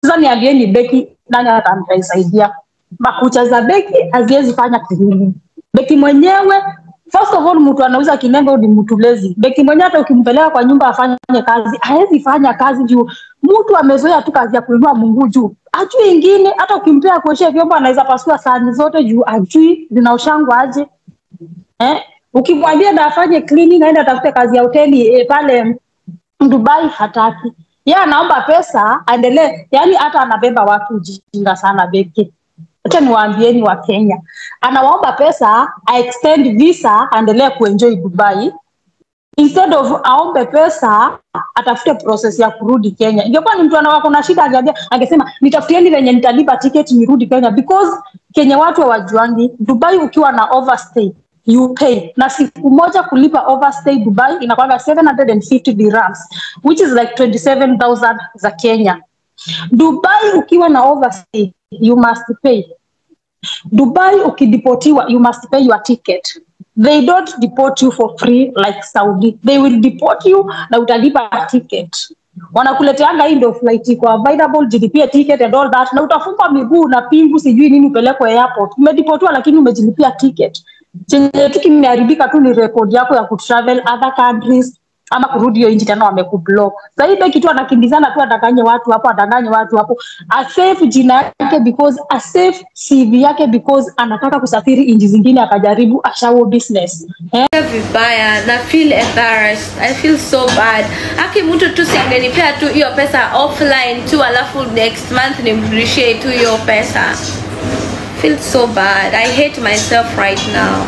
Sasa niambieni Beki, nani atamsaidia? Makucha za Beki haziwezi fanya kilimo. Beki mwenyewe First of all, mtu anauza kinembe ni mtu lazy. Beki mwenyewe hata ukimpeleka kwa nyumba afanye kazi, hawezi fanya kazi juu mtu amezoea tu kazi ya kuinua Mungu juu. Ajui ingine, hata ukimpea kuoshea vyombo anaweza pasua sahani zote juu ajui zinaoshangwa aje. Eh? Ukimwambia na afanye cleaning aende atafute kazi ya hoteli eh, pale Dubai hataki. Yeye anaomba pesa aendelee, yani hata anabeba watu ujinga sana Beki. Acha niwaambieni wa Kenya, anawaomba pesa a extend visa aendelee kuenjoy Dubai instead of aombe pesa atafute process ya kurudi Kenya. Ingekuwa ni mtu anawako na shida angeambia, angesema nitafutieni venye nitalipa ticket nirudi Kenya because Kenya watu hawajuangi Dubai ukiwa na overstay you pay na siku moja kulipa overstay Dubai inakwanga 750 dirhams which is like 27000 za Kenya. Dubai ukiwa na overstay you must pay. Dubai ukideportiwa you must pay your ticket. They don't deport you for free like Saudi. They will deport you na utalipa ticket. Wanakuleteanga hii ndio flight iko available, jilipie ticket and all that, na utafungwa miguu na pingu sijui nini upelekwe airport. Umedipotiwa lakini umejilipia ticket. Chenye tu kimeharibika tu ni record yako ya kutravel other countries ama kurudi hiyo nchi tena wamekublock. Sasa hii Beki tu anakimbizana tu adanganye watu hapo, adanganye watu hapo, asave jina yake because asave CV yake because anataka kusafiri nchi zingine akajaribu ashawo business eh? vibaya na feel embarrassed i feel so bad aki mtu tu singenipea tu hiyo pesa offline tu alafu next month nimrudishie tu hiyo pesa feel so bad i hate myself right now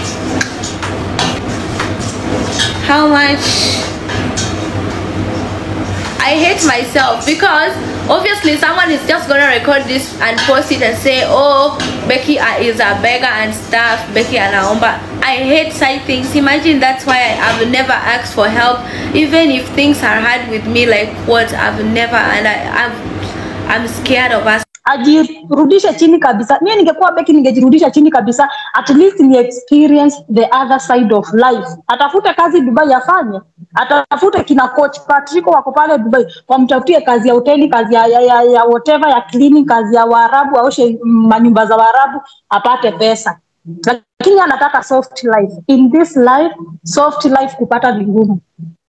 how much I hate myself because obviously someone is just gonna record this and post it and say, "Oh, Becky uh, is a beggar and stuff." Becky anaomba. I hate side things. Imagine that's why I, I've never asked for help, even if things are hard with me. Like what I've never, and I, I'm, I'm scared of us. ajirudishe chini kabisa. Mimi ningekuwa Beki ningejirudisha chini kabisa, at least ni experience the other side of life. Atafute kazi Dubai afanye, atafute kina coach Patrico wako pale Dubai, wamtafutie kazi ya hoteli, kazi ya, ya, ya, ya whatever ya cleaning, kazi ya Waarabu, aoshe mm, manyumba za Waarabu apate pesa lakini anataka soft life. In this life, soft life kupata ni ngumu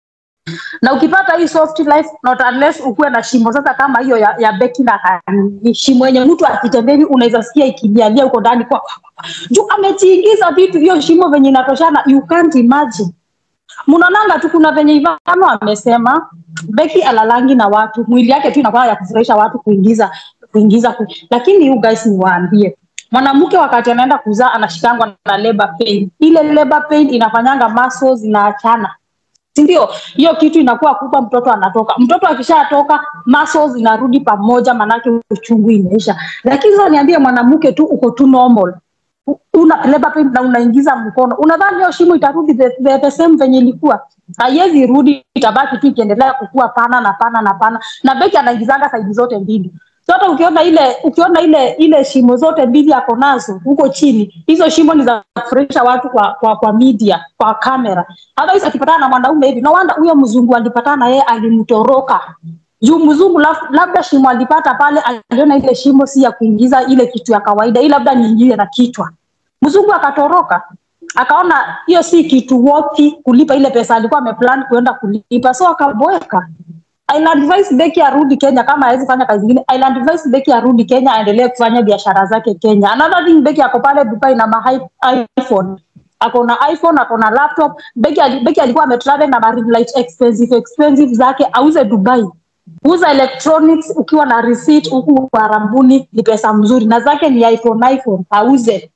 na ukipata hii soft life not unless ukuwe na shimo sasa kama hiyo ya, ya Becky na Kanye, shimo yenye mtu akitembea hivi unaweza sikia ikilialia huko ndani kwa juu amejiingiza vitu hiyo shimo venye inatoshana you can't imagine mnaonanga tu kuna venye Ivano amesema Becky alalangi na watu mwili yake tu inakuwa ya kufurahisha watu kuingiza kuingiza ku... lakini you guys niwaambie mwanamke wakati anaenda kuzaa anashikangwa na labor pain ile labor pain inafanyanga muscles zinaachana si ndio? Hiyo kitu inakuwa kubwa, mtoto anatoka. Mtoto akishatoka muscles inarudi pamoja, manake uchungu imeisha. Lakini sasa niambie, mwanamke tu uko tu normal U- una labor pain na unaingiza mkono, unadhani hiyo shimo itarudi the, the, the same venye ilikuwa? Haiwezi rudi, itabaki tu ikiendelea kukua pana na pana na pana, na Beki anaingizanga saidi zote mbili so hata ukiona ile ukiona ile ile shimo zote mbili ako nazo huko chini, hizo shimo ni za kufurahisha watu kwa, kwa, kwa media kwa kamera. Otherwise akipatana na mwanaume hivi, no wonder huyo mzungu alipatana na yeye alimtoroka juu mzungu laf, labda shimo alipata pale, aliona ile shimo si ya kuingiza ile kitu ya kawaida, hii labda niingie na kichwa. Mzungu akatoroka akaona hiyo si kitu worthy kulipa ile pesa alikuwa ameplan kuenda kulipa, so akaboeka. I'll advise Becky arudi Kenya kama hawezi fanya kazi nyingine. I'll advise Becky arudi Kenya aendelee kufanya biashara zake Kenya. Another thing Becky ako pale Dubai na ma hi- iPhone. Ako na iPhone, ako na laptop. Becky, ali- Becky alikuwa ametravel na ma ring light expensive expensive zake auze Dubai. Uza electronics ukiwa na receipt huku Arambuni ni pesa mzuri na zake ni iPhone iPhone auze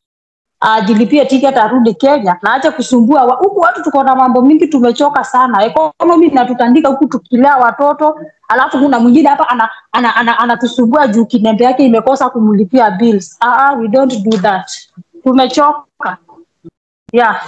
ajilipie ticket arudi Kenya na ache kusumbua wa- huku. Watu tuko na mambo mingi, tumechoka sana. Economy inatutandika huku tukilea watoto, alafu kuna mwingine hapa anatusumbua ana, ana, ana, anatusumbua juu kinembe yake imekosa kumlipia bills. Ah, ah, we don't do that. Tumechoka yeah.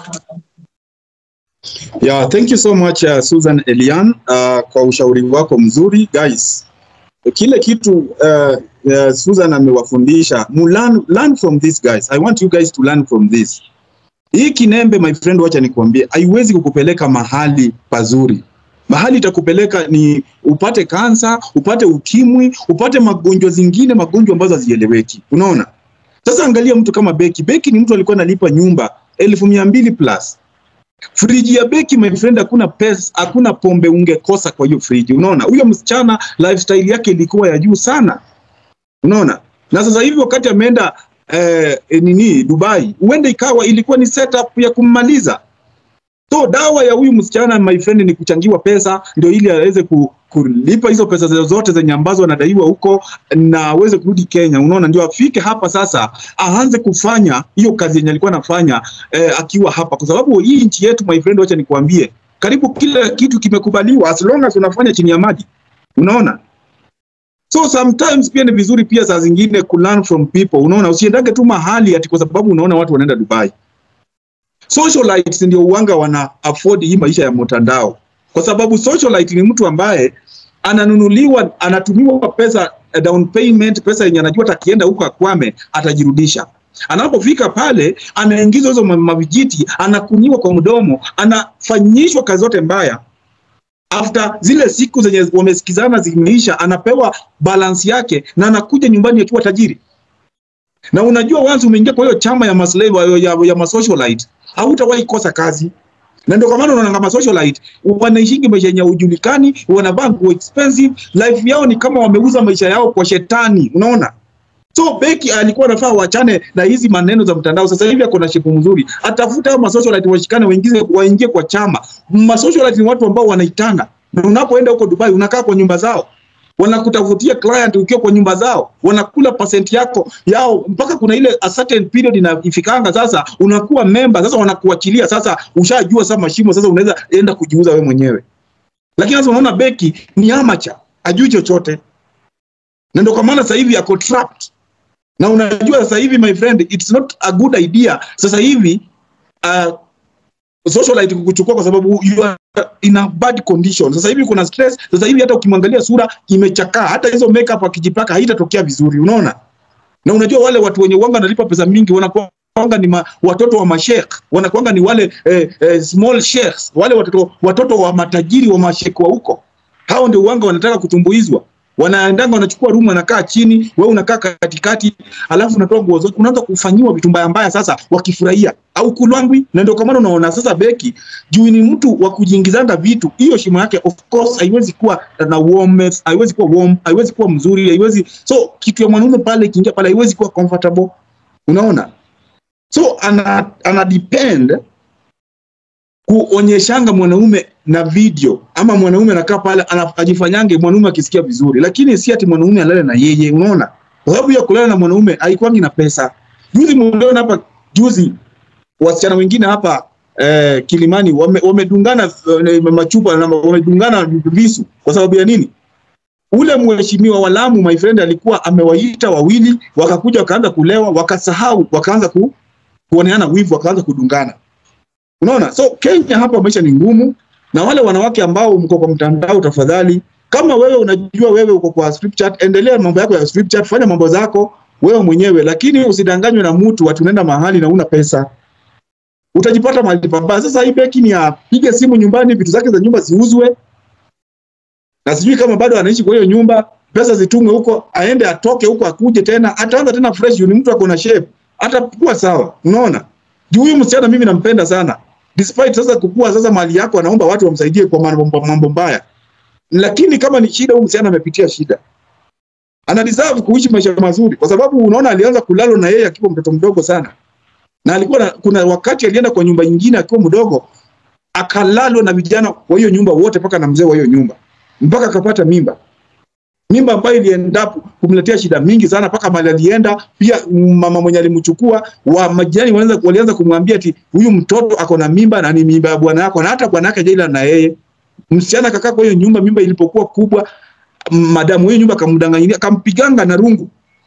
Yeah, thank you so much uh, Susan Elian uh, kwa ushauri wako mzuri guys. Kile kitu uh, uh, Susan amewafundisha, mu learn, learn from this guys. I want you guys to learn from this. Hii kinembe my friend, wacha nikwambie, haiwezi kukupeleka mahali pazuri. mahali itakupeleka ni upate kansa, upate ukimwi, upate magonjwa zingine, magonjwa ambazo hazieleweki. Unaona? Sasa angalia mtu kama Beki. Beki ni mtu alikuwa analipa nyumba elfu mia mbili plus. Friji ya Beki my friend, hakuna pesa, hakuna pombe ungekosa kwa hiyo friji. Unaona? Huyo msichana lifestyle yake ilikuwa ya juu sana. Unaona? Na sasa hivi wakati ameenda eh, nini Dubai, huenda ikawa ilikuwa ni setup ya kummaliza. So dawa ya huyu msichana my friend ni kuchangiwa pesa ndio ili aweze ku, kulipa hizo pesa zote zenye ambazo anadaiwa huko na aweze kurudi Kenya. Unaona, ndio afike hapa sasa aanze kufanya hiyo kazi yenye alikuwa anafanya eh, akiwa hapa, kwa sababu hii nchi yetu my friend, wacha nikwambie, karibu kila kitu kimekubaliwa as long as unafanya chini ya maji. Unaona, so sometimes pia ni vizuri pia saa zingine ku learn from people. Unaona, usiendage tu mahali ati kwa sababu unaona watu wanaenda Dubai. Socialites ndio uwanga wana afford hii maisha ya mtandao, kwa sababu socialite ni mtu ambaye ananunuliwa, anatumiwa pesa eh, down payment, pesa yenye anajua hata akienda huko akwame atajirudisha. Anapofika pale anaingizwa hizo ma- mavijiti, anakunyiwa kwa mdomo, anafanyishwa kazi zote mbaya. After zile siku zenye wamesikizana zimeisha, anapewa balance yake na anakuja nyumbani akiwa tajiri. Na unajua once umeingia kwa hiyo chama ya maslave ya, ya, ya masocialite hautawahi kosa kazi na ndio kwa maana unaona kama socialite wanaishingi maisha yenye ujulikani, wanavaa nguo expensive, life yao ni kama wameuza maisha yao kwa shetani, unaona. So Beki alikuwa anafaa wachane na hizi maneno za mtandao. Sasa hivi ako na shepu mzuri, atafuta hao masocialite washikane, waingize waingie kwa chama. Masocialite ni watu ambao wanaitana, na unapoenda huko Dubai unakaa kwa nyumba zao wanakutafutia client ukiwa kwa nyumba zao, wanakula percent yako yao mpaka kuna ile a certain period inafikanga, sasa unakuwa member, sasa wanakuachilia, sasa ushajua sasa mashimo, sasa unaweza enda kujiuza wewe mwenyewe. Lakini sasa unaona Beki ni amateur, ajui chochote, na ndio kwa maana sasa hivi ako trapped. Na unajua sasa hivi my friend, it's not a good idea sasa hivi uh, socialite kukuchukua kwa sababu you are in a bad condition. Sasa hivi kuna stress, sasa hivi hata ukimwangalia sura imechakaa, hata hizo makeup akijipaka haitatokea vizuri, unaona? Na unajua wale watu wenye wanga wanalipa pesa mingi wanakuanga ni ma, watoto wa mashekh, wanakuanga ni wale eh, eh, small sheikhs, wale watoto watoto wa matajiri wa mashekh wa huko. Hao ndio wanga wanataka kutumbuizwa wanaendanga wanachukua room wanakaa chini, wewe unakaa katikati, alafu unatoa nguo zote, unaanza kufanyiwa vitu mbaya mbaya. Sasa wakifurahia au kulwangwi, na ndio kwa maana unaona sasa Beki juu ni mtu wa kujiingizanga vitu, hiyo shimo yake of course haiwezi kuwa na warmth, haiwezi kuwa warm, haiwezi kuwa mzuri, haiwezi so kitu ya mwanaume pale ikiingia pale haiwezi kuwa comfortable, unaona so ana, ana depend kuonyeshanga mwanaume na video ama mwanaume anakaa pale ana- ajifanyange mwanaume akisikia vizuri, lakini si ati mwanaume alale na yeye, unaona? Kwa sababu ya kulala na mwanaume haikuangi na pesa. Juzi mliona hapa juzi wasichana wengine hapa eh, Kilimani wame- wamedungana eh, machupa na wamedungana visu kwa sababu ya nini? Ule mheshimiwa wa Lamu my friend alikuwa amewaita wawili, wakakuja wakaanza kulewa, wakasahau, wakaanza ku, kuoneana wivu, wakaanza kudungana. Unaona, so Kenya hapa maisha ni ngumu, na wale wanawake ambao mko kwa mtandao, tafadhali, kama wewe unajua wewe uko kwa strip chat, endelea mambo yako ya strip chat, fanya mambo zako wewe mwenyewe, lakini usidanganywe na mtu ati unaenda mahali na una pesa, utajipata mahali pabaya. Sasa hii Beki ni apige simu nyumbani, vitu zake za nyumba ziuzwe, na sijui kama bado anaishi kwa hiyo nyumba, pesa zitumwe huko, aende atoke huko, akuje tena, ataanza tena fresh. Ni mtu ako na shape, atakuwa sawa. Unaona, juu huyu msichana mimi nampenda sana, despite sasa kukua sasa mali yako, anaomba watu wamsaidie kwa mambo mambo mbaya, lakini kama ni shida, huyu msichana amepitia shida, ana deserve kuishi maisha mazuri, kwa sababu unaona alianza kulala na yeye akiwa mtoto mdogo sana, na alikuwa na, kuna wakati alienda kwa nyumba nyingine akiwa mdogo, akalalwa na vijana wa hiyo nyumba wote, mpaka na mzee wa hiyo nyumba, mpaka akapata mimba mimba ambayo ilienda kumletea shida mingi sana, mpaka mali alienda pia. Mama mwenye alimchukua wa majirani walianza walianza kumwambia ati huyu mtoto ako na mimba na ni mimba ya bwana yako, na hata bwana yake jaila na yeye. Msichana akakaa kwa hiyo nyumba, mimba ilipokuwa kubwa, madamu hiyo nyumba akamdanganyia, akampiganga na rungu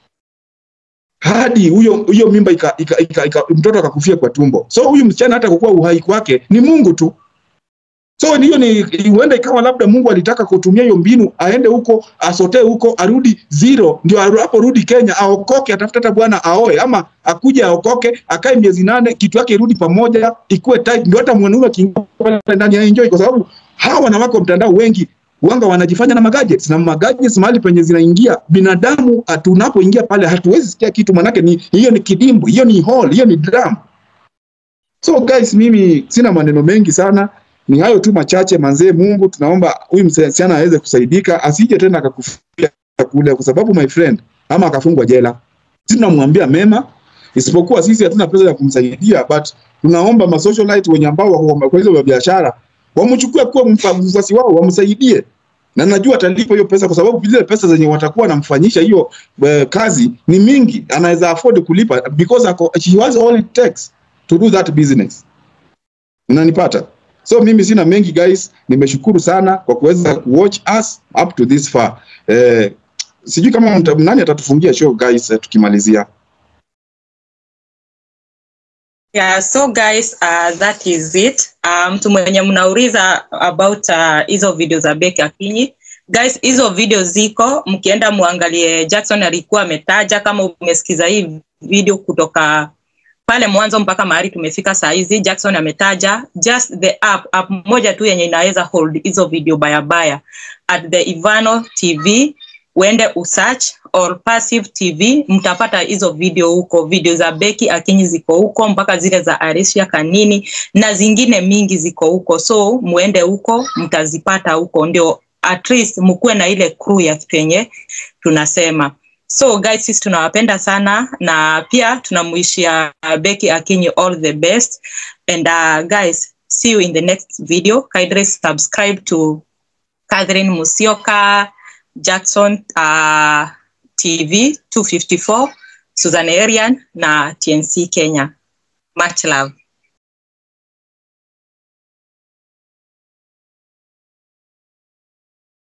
hadi huyo huyo mimba ika, ika, ika, ika, mtoto akakufia kwa tumbo. So huyu msichana hata kukua uhai kwake ni Mungu tu. So hiyo ni huenda ikawa labda Mungu alitaka kutumia hiyo mbinu, aende huko asotee huko, arudi zero, ndio hapo rudi Kenya, aokoke, atafuta hata bwana aoe, ama akuje aokoke, akae miezi nane, kitu yake irudi pamoja, ikuwe tight, ndio hata mwanaume akiingia pale ndani ya enjoy, kwa sababu hawa wanawake wa mtandao wengi wanga wanajifanya na magadgets na magadgets mahali penye zinaingia binadamu, ah, tunapoingia pale hatuwezi sikia kitu, manake ni hiyo ni kidimbu, hiyo ni hall, hiyo ni drum. So guys, mimi sina maneno mengi sana, ni hayo tu machache. Manzee, Mungu tunaomba huyu msichana aweze kusaidika, asije tena akakufia kule, kwa sababu my friend, ama akafungwa jela. Sisi tunamwambia mema, isipokuwa sisi hatuna pesa ya kumsaidia, but tunaomba ma socialite wenye ambao wako kwa hizo biashara wamchukue kuwa mfa- mfuasi wao, wamsaidie na najua atalipa hiyo pesa, kwa sababu zile pesa zenye watakuwa wanamfanyisha hiyo eh, kazi ni mingi, anaweza afford kulipa because ako, she has all it takes to do that business. Unanipata? So mimi sina mengi guys, nimeshukuru sana kwa kuweza kuwatch us up to this far. Eh, sijui kama mta, nani atatufungia show guys eh, tukimalizia. Yeah, so guys, uh, that is it. Uh, mtu mwenye mnauliza about uh, hizo video za Becky Akinyi. Guys, hizo video ziko, mkienda muangalie. Jackson alikuwa ametaja, kama umesikiza hii video kutoka pale mwanzo mpaka mahali tumefika saa hizi, Jackson ametaja just the app, app moja tu yenye inaweza hold hizo video bayabaya at the Ivano TV uende usearch or passive tv mtapata hizo video huko video za beki akinyi ziko huko mpaka zile za arisha kanini na zingine mingi ziko huko so muende huko mtazipata huko ndio at least mkuwe na ile crew ya kitu yenye tunasema so guys sisi tunawapenda sana na pia tunamuishia beki akinyi all the best and uh, guys see you in the next video kindly subscribe to Catherine Musioka Jackson uh, TV 254 Susan Arian na TNC Kenya. Much love.